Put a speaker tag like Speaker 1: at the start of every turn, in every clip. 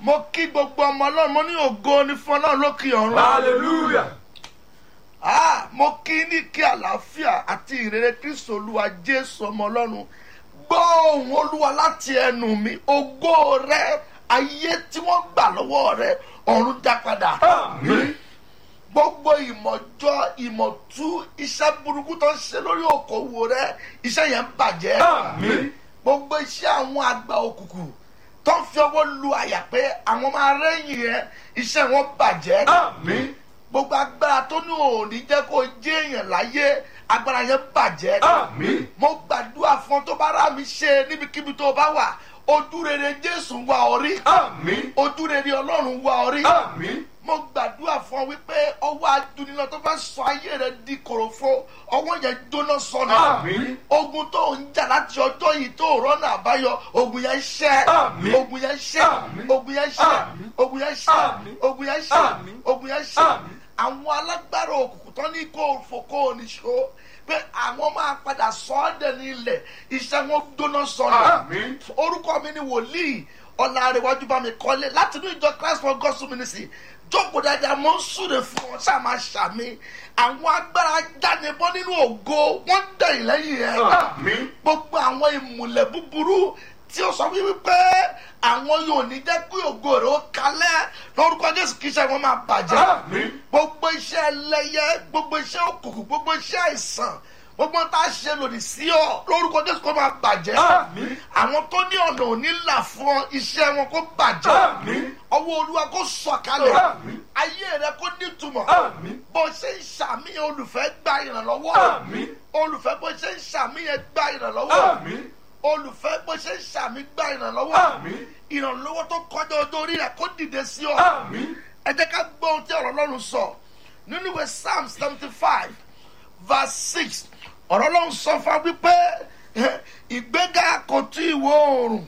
Speaker 1: mo kí gbogbo ọmọ ọlọ́run mo ní ògo ní fún ọlọ́run lókè ọ̀run.
Speaker 2: hallelujah
Speaker 1: Ah, mo kí ní kí àlàáfíà àti ìrere kristu olúwa jésù ọmọ ọlọ́run gbọ́ ohùn olúwa láti ẹnu mi ògo rẹ ayé tí wọ́n gbà lọ́wọ́ rẹ ọ̀run dá padà.
Speaker 2: Àmín.
Speaker 1: gbogbo ìmọ̀jọ ìmọ̀tú iṣẹ́ burúkú tó ń ṣe lórí òkòwò rẹ iṣẹ́ yẹn ń bàjẹ́.
Speaker 2: Àmín.
Speaker 1: gbogbo iṣẹ́ àwọn àgbà òkùnkùn tó ń fi ọwọ́ lu àyà pé àwọn máa rẹ́yìn rẹ iṣẹ́ wọn bàjẹ́
Speaker 2: àmín
Speaker 1: gbogbo agbára tó ní òní jẹ́ kó jẹ́ èèyàn láyé agbára yẹn bàjẹ́.
Speaker 2: àmín
Speaker 1: mo gbàdúrà fún ọ tó bá rà mí ṣe níbikíbi tó bá wà ojú rere jésù wá ọ rí
Speaker 2: àmín
Speaker 1: ojú rere ọlọ́run wá ọ rí
Speaker 2: àmín
Speaker 1: mo gbàdúrà fún ọ wípé ọwọ́ adúnilọ tó fẹ́ sọ ayé rẹ di kòròfo ọwọ́ yẹn jóná sọnù
Speaker 2: Àmín.
Speaker 1: ogun tó ń jà láti ọjọ́ yìí tó rọ́nà àbáyọ ogun yẹn ṣẹ́
Speaker 2: Àmín.
Speaker 1: ogun yẹn ṣẹ́
Speaker 2: Àmín.
Speaker 1: ogun yẹn ṣẹ́
Speaker 2: Àmín.
Speaker 1: ogun yẹn ṣẹ́
Speaker 2: Àmín.
Speaker 1: ogun yẹn ṣẹ́
Speaker 2: Àmín.
Speaker 1: ogun yẹn ṣẹ́
Speaker 2: Àmín.
Speaker 1: àwọn alágbára òkùnkùn tán ní kó fò kó o níṣó pé àwọn máa padà sọ ọ́ dẹ̀ ní ilẹ̀ iṣẹ́ wọn jóná sọnù
Speaker 2: Àmín.
Speaker 1: orúkọ mi ni wòlíì ọ̀làrẹ̀wájú bá mi kọ́lé láti inú ìjọ christ for gospel ministry jókòó dáadáa mo ń súre fún ọ ṣáà máa ṣàmì àwọn agbára jánibọ́ nínú ògo wọ́n dẹ̀yìn lẹ́yìn ẹ̀
Speaker 2: àmín
Speaker 1: gbogbo àwọn ìmùlẹ̀ búburú tí ó sọ wípé àwọn yóò ní jẹ́ kí ògo rẹ̀ ó kalẹ̀ lórúkọ jésù kí iṣẹ́ wọn máa bàjẹ́
Speaker 2: Àmín.
Speaker 1: gbogbo iṣẹ́ ẹlẹ́yẹ gbogbo iṣẹ́ òkùnkùn gbogbo iṣẹ́ àìsàn gbogbo tá a ṣe lòdì sí ọ lórúkọ jésù kó máa bàjẹ́
Speaker 2: Àmín.
Speaker 1: àwọn tó ní ọ̀nà òní là fún ọ iṣẹ́ wọn kó bàjẹ́
Speaker 2: Àmín.
Speaker 1: ọwọ́ olúwa kó sọ̀kalẹ̀
Speaker 2: Àmín.
Speaker 1: ayé rẹ kó nítumọ̀
Speaker 2: Àmín.
Speaker 1: bó ṣe ń ṣàmìyàn olùfẹ́ gba ìrànlọ́wọ́
Speaker 2: Àmín.
Speaker 1: olùfẹ́ bó ṣe ń ṣàmìyàn gba ìrànlọ́wọ́
Speaker 2: àmín
Speaker 1: olùfẹ́ bó ṣe ń ṣàmì gba ìrànlọ́wọ́
Speaker 2: Àmín.
Speaker 1: ìrànlọ́wọ́ tó kọjá ọjọ́ orí rẹ̀ kó dìde sí ọ
Speaker 2: àmín
Speaker 1: ẹ jẹ́ ká gbọ́ ohun tí ọ̀rọ̀ ọlọ́run sọ nínú ìwé psalm seventy five verse six ọ̀rọ̀ ọlọ́run sọ fún wa wípé eh, ìgbéga kò tí ì wọ oòrùn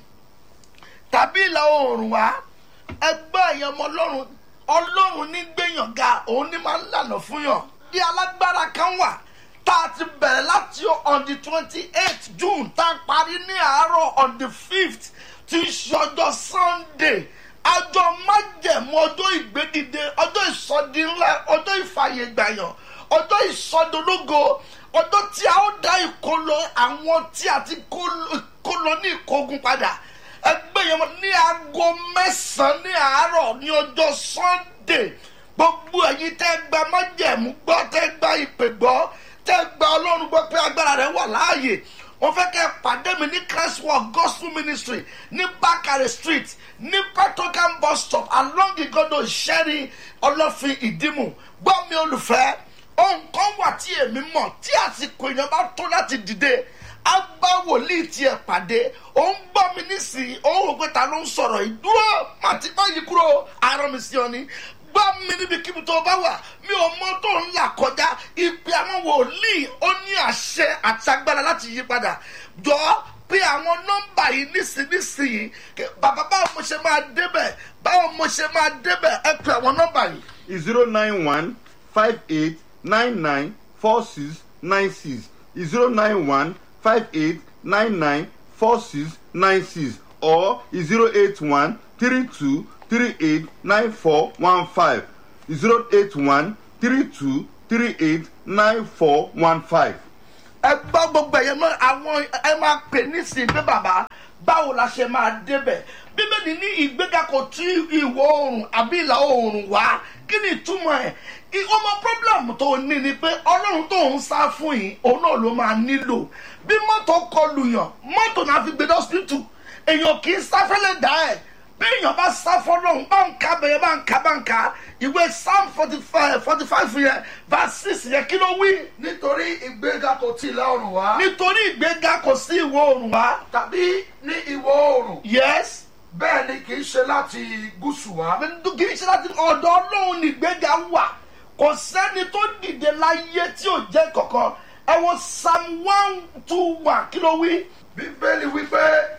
Speaker 1: tàbí ìlà oòrùn wá ẹgbẹ́ ẹ̀yàn ọmọ ọlọ́run ọlọ́run ní gbẹ̀yàn ga òun ní máa ń lànà fún yàn bí alágbára kan wà tá a ti bẹ̀rẹ̀ láti on the twenty eight june tá a parí ní àárọ̀ on the fifth tí í ṣe ọjọ́ sunday ọjọ́ májẹ̀mú ọjọ́ ìgbédìde ọjọ́ ìsọdi ńlá ọjọ́ ìfàyègbàyàn ọjọ́ ìsọdológo ọjọ́ tí a ó dá ìkólọ àwọn tí a ti kó- kó lọ ní ìkógun padà ẹgbẹ́ yẹn mọ̀ ní aago mẹ́sàn-án ní àárọ̀ ní ọjọ́ sunday gbogbo ẹ̀yin tẹ́ gba májẹ̀mú gbọ́ tẹ́ gba ìpè gbọ́ tẹ́ gba ọlọ́run gbọ́ pé agbára rẹ̀ wà láàyè wọ́n fẹ́ kẹ́ ẹ pàdé mi ní christ work gospel ministry ní bakare street ní petrocam bus stop along igodo ìṣẹ́rí ọlọ́fin ìdímù gbọ́ mi olùfẹ́ ohun kan wà tí èmi mọ̀ tí àsìkò èèyàn bá tó láti dìde á bá wòlíì tiẹ̀ pàdé òun gbọ́ mi nísìnyí òun rò pé ta ló ń sọ̀rọ̀ ìdúró màtí báyìí kúrò àárọ̀ mi sí ọ ní gbọ́ mi níbikíbi tó bá wà mi ò mọ tó ń là kọjá ìpè àwọn wòlíì ó ní àṣẹ àti agbára láti yí padà jọ pé àwọn nọ́mbà yìí nísìnyìí bàbá báwo mo ṣe máa débẹ̀ báwo mo ṣe máa débẹ̀ ẹ pè àwọn nọ́mbà yìí.
Speaker 3: zero nine one five eight nine nine four six nine six zero nine one five eight nine nine four six nine six or zero eight one three two three eight nine four one five zero eight one three two three eight nine four one five.
Speaker 1: ẹ gbọ́ gbogbo ẹ̀yẹ mọ́ àwọn ẹ máa pè nísìnyí pé bàbá báwo la ṣe máa débẹ̀ bíbélì ní ìgbéga kò tí ìwọ̀ oòrùn àbí ìlà oòrùn wá kí ni ìtumọ̀ ẹ̀ I- ọmọ problem tó ní ni pé ọlọ́run tó ń sá fún yìí òun náà ló máa nílò bí mọ́tò kọlù yàn mọ́tò náà fi gbé dọ́sítítù èèyàn kì í sáfẹ́lẹ̀ dá ẹ̀ bí èèyàn bá sá fọlọ́run bá ń ka bẹ̀yẹ bá ń ka bá ń ka ìwé psalm forty five forty five yẹn verse six yẹn kí ló wí
Speaker 4: nítorí ìgbéga kò tí ì la ọrùn wá
Speaker 1: nítorí ìgbéga kò sí ìwọ oòrùn wá.
Speaker 4: tàbí ní ìwọ̀ oòrùn
Speaker 1: yes
Speaker 4: bẹ́ẹ̀ ni kì í ṣe láti gúúsù wá
Speaker 1: kì í ṣe láti ọ̀dọ̀ ọlọ́run ní ìgbéga wà kò sẹ́ni tó dìde láyé tí ò jẹ́ kankan ẹ wo psalm one two one kí ló wí.
Speaker 4: bíbélì wípé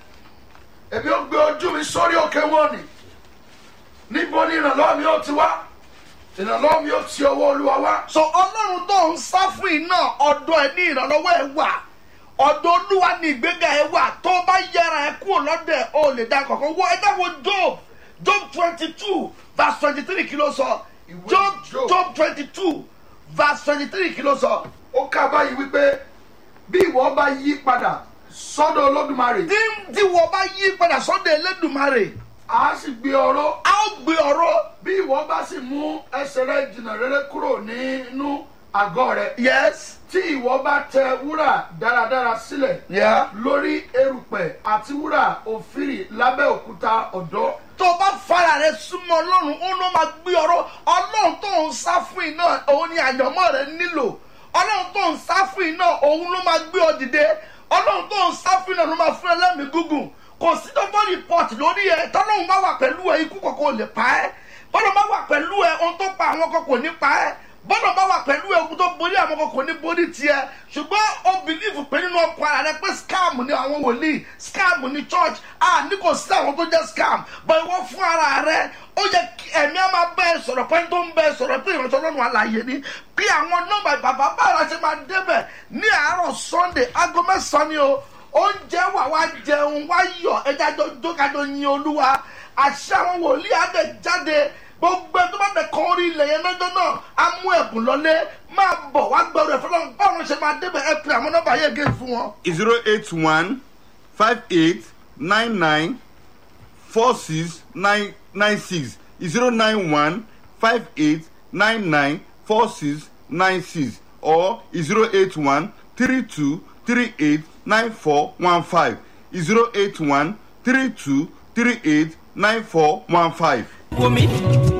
Speaker 4: èmi ó gbé ojú mi sórí òkè wọn ni níbo ni ìrànlọ́wọ́ mi ó ti wá ìrànlọ́wọ́ mi ó ti ọwọ́ olúwa wá
Speaker 1: so ọlọ́run tó ń sá fún iná ọ̀dọ̀ ẹ̀ ní ìrànlọ́wọ́ ẹ̀ wà ọ̀dọ̀ olúwa ní ìgbéga ẹ̀ wà tó bá yẹra ẹ̀ kúrò lọ́dẹ̀ o lè dá kankan wọ ẹ dáwọ́ job job twenty two verse twenty three kí ló sọ
Speaker 4: Ìwé
Speaker 1: job
Speaker 4: Job.
Speaker 1: job twenty two verse twenty three kí ló sọ
Speaker 4: ó ká báyìí wípé bí ìwọ bá yí padà sọ́dọ̀ olódùmarè
Speaker 1: tí tí wọ́n bá yí padà sọ́dọ̀ elédùnmarè
Speaker 4: a sì gbé ọ̀rọ̀
Speaker 1: a ó gbé ọ̀rọ̀
Speaker 4: bí ìwọ bá sì mú ẹsẹ̀ rẹ jìnnà rere kúrò nínú àgọ́ rẹ
Speaker 1: yes
Speaker 4: tí ìwọ bá tẹ wúrà dáradára sílẹ̀
Speaker 1: yeah.
Speaker 4: lórí erùpẹ̀ àti wúrà òfìrì lábẹ́ òkúta ọ̀dọ́
Speaker 1: tó o bá fara rẹ súnmọ́ ọlọ́run ó ló máa gbé ọ̀rọ̀ ọlọ́run tó ń sá fún iná òun ni àyànmọ́ rẹ nílò ọlọ́run tó ń sá fún iná òun ló máa gbé ọ dìde ọlọ́run tó ń sá fún iná ló máa fún ẹ lẹ́mìí gúngùn kò sí dọ́gbọ́n report lórí ẹ tọ́lọ́run bá wà pẹ̀lú ẹ ikú kọ̀ọ̀kan ò lè pa ẹ́ bọ́lá bá wà pẹ̀lú ẹ ohun tó pa àwọn kan kò ní pa ẹ́ bọ́lá bá wà pẹ̀lú ẹ ogun tó borí àwọn kan kò ní borí tiẹ̀ ṣùgbọ́n o believe pé nínú ọkọ̀ ara rẹ pé scam ni àwọn wòlíì scam ni church ah ní kò sí àwọn tó jẹ́ scam but ìwọ fún ara rẹ ó yẹ kí ẹ̀mí á máa bẹ́ ẹ sọ̀rọ̀ pé tó ń bẹ́ ẹ sọ̀rọ̀ pé ìrántí ọlọ́run àlàyé ni bí àwọn nọ́mbà bàbá bára ṣe máa débẹ̀ ní àárọ̀ sunday aago mẹ́sàn-án ni o oúnjẹ wà wá jẹun wá yọ ẹja jọjọ kájọ yin olúwa àṣà àwọn wòlíì àdẹ jáde gbogbo ẹni tó bá bẹ kọ orí ilẹ̀ yẹn lọ́jọ́ náà á mú ẹ̀bùn lọlé máa bọ̀ wá gbọ́rọ̀ ẹ̀fọ́ lọ́wọ́ báwọn ṣe máa débẹ̀ ẹ pè àwọn nọ́mbà yẹn gé fún wọn.
Speaker 3: zero eight one five eight nine nine four six nine nine six zero nine one five eight nine nine four six nine six or zero eight one three two three eight nine four one five zero eight one three two three eight nine four one five.
Speaker 5: wò mí